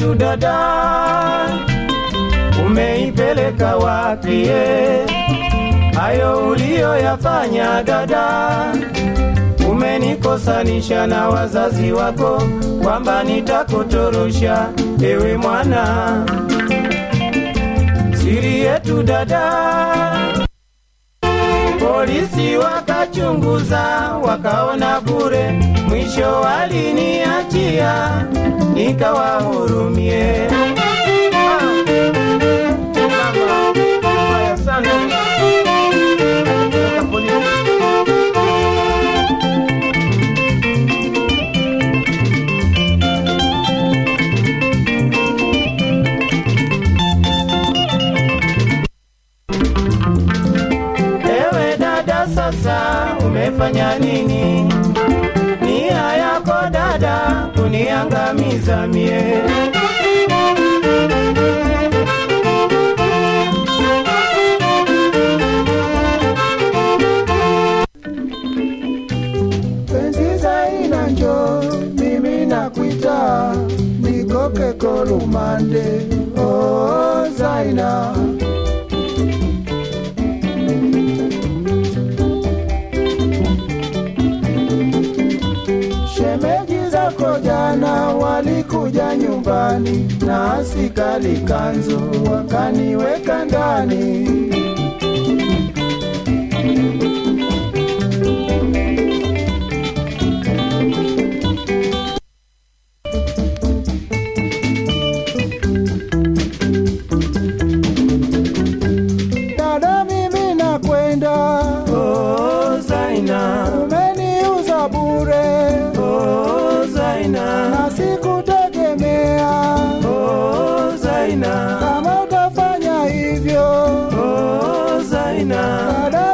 yetu dada, umeipeleka wapie? Hayo uliyoyafanya dada, umenikosanisha na wazazi wako, kwamba nitakutorosha ewe mwana. Siri yetu dada, polisi wakachunguza, wakaona bure, mwisho waliniachia, nikawahurumie. Haya sana. Weka polisi. Ewe dada, sasa umefanya nini? Nia yako dada kuniangamiza mie. penzi zaina njo mimi nakwita nikoke kolumande oh, zaina shemeji zako jana walikuja nyumbani na asikali kanzu wakaniweka ndani dada mimi nakwenda Oh, Zaina, umeniuza bure oh, Zaina, na sikutegemea oh, Zaina, kama utafanya hivyo oh, Zaina, dada